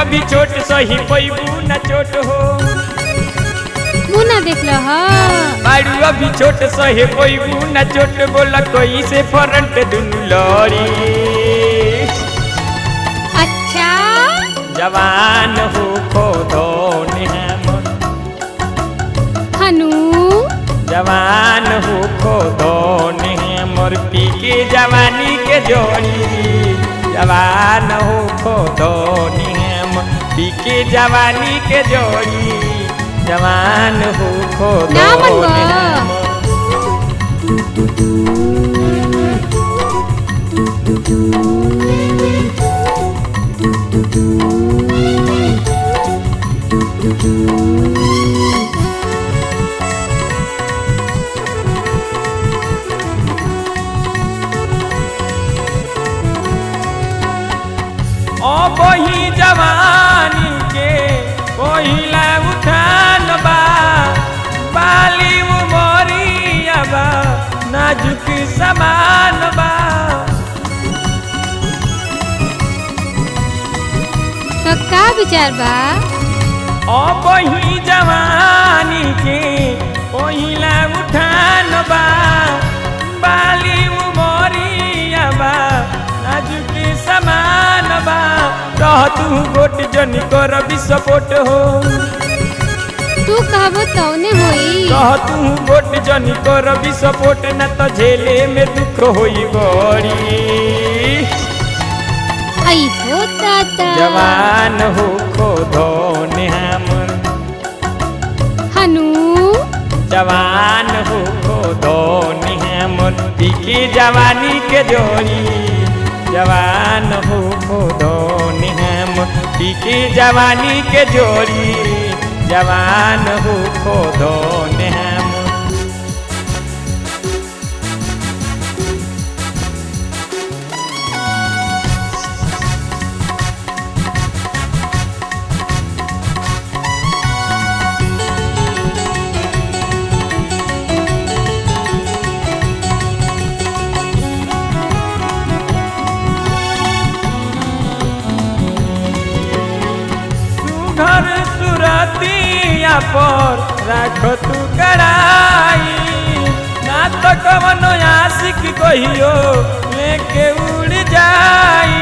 अभी छोट सही पैबू न चोट हो मुँह ना देख लो ह बाड़ू अभी छोट सहे पैबू न चोट बोला कोई से फ्रंट दुनु लड़ी अच्छा जवान हो खो धोने हमर हनु जवान हो खो धोने हमर पी के जवानी के जोड़ी जवान हो खो धोने हम पी के जवानी के जोड़ी जवान हो खो ना मन धोने बा। हमर ओ बही जवानी के पहिला उठान बा बाली उमरिया बा नाजुक समान बा तो का विचार बा ओ बही जवानी के पहिला उठान बा बाली उमरिया बा नाजुक समान बा रह तू गोट जनी कर विस्फोट हो तू कहबो तौने होई कह तू गोट जनी कर विस्फोट न तो झेले में दुख होई बड़ी आई हो ताता जवान हो खो धोने हमर हनु जवान हो खो धोने हमर पीके जवानी के जोड़ी जवान हो खो धोने हम पीके जवानी के जोड़ी जवान हो खो धोने हम सुघर सुरतिया पर राख तू कड़ाई ना तो कवनो आशिक कहियो लेके उड़ जाई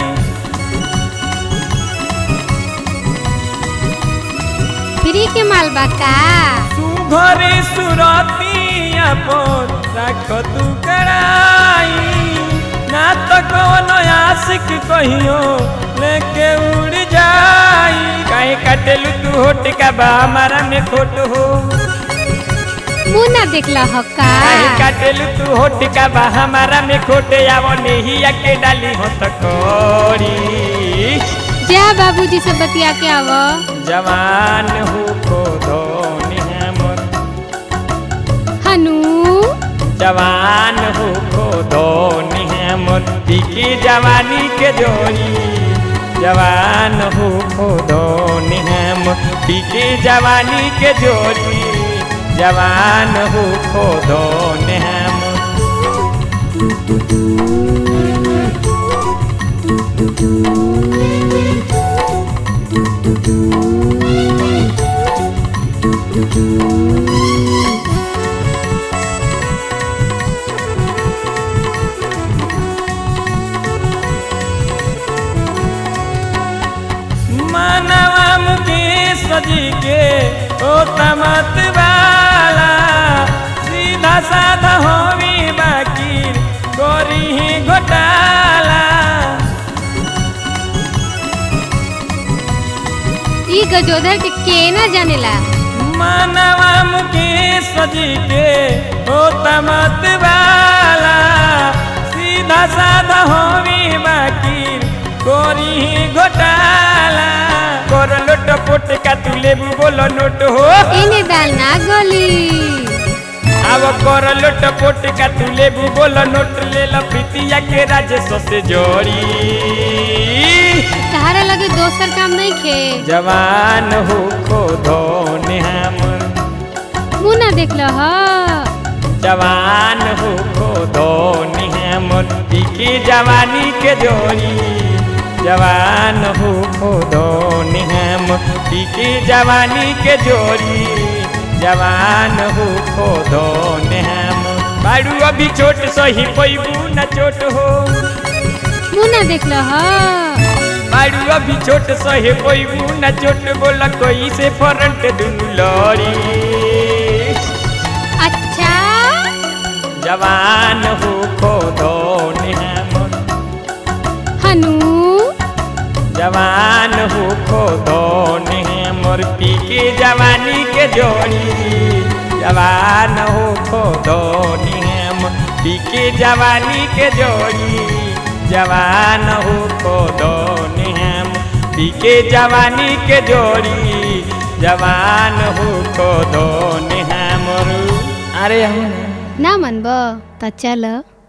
फ्री के माल बा का सुघर सुरतिया पर राख तू कड़ाई ना तो कवनो आशिक कहियो लेके उड़ जाई काहे कटेलू तू होट का बा हमारा में खोट हो मुँह ना देख लो ह का काहे काटेलू तू होट का बा हमारा में खोटे आवो नहीं के डाली हो तो कोरी जा बाबूजी से बतिया के आव जवान हो को धोनी हमर हनु जवान हो को धोनी हमर पीकी जवानी के जोड़ी जवान हो को धोनी हम पीकी जवानी के जोड़ी जवान हो को धोनी हम मानवा मुकेश जी के ओ तमत वाला सीधा साधा होवी बाकी गोरी ही घोटाला ई गजोधर के के ना जानेला मानवा मुकेश जी के ओ तमत वाला सीधा साधा होवी बाकी गोरी ही घोटाला कर लोट पोट का तू लेबू बोलो नोट हो एने दाल ना गली अब कर लोट पोट का तू लेबू बोलो नोट ले लो प्रीतिया के राजेश से जोड़ी तहारा लगे दोसर काम नहीं खे जवान हो खो धोने हमर मुँह ना देख लो ह जवान हो खो धोनी हमर पीकी जवानी के जोड़ी जवान हो खोदो हम पी के जवानी के जोड़ी जवान हो खोदो हम बाड़ू अभी छोट सही पैबू न चोट हो मुना देख ल ह बाड़ू अभी छोट सहे पैबू न चोट बोला कोई से फ्रंट दुनू लड़ी अच्छा जवान हो खोदो हम हनु जवान हो खोदो मोर पी के जवानी के जोड़ी जवान हो खोदो हम पी के जवानी के जोड़ी जवान हो खोदो हम पी के जवानी के जोड़ी जवान हो खोदो हम अरे हूँ ना मनब त चल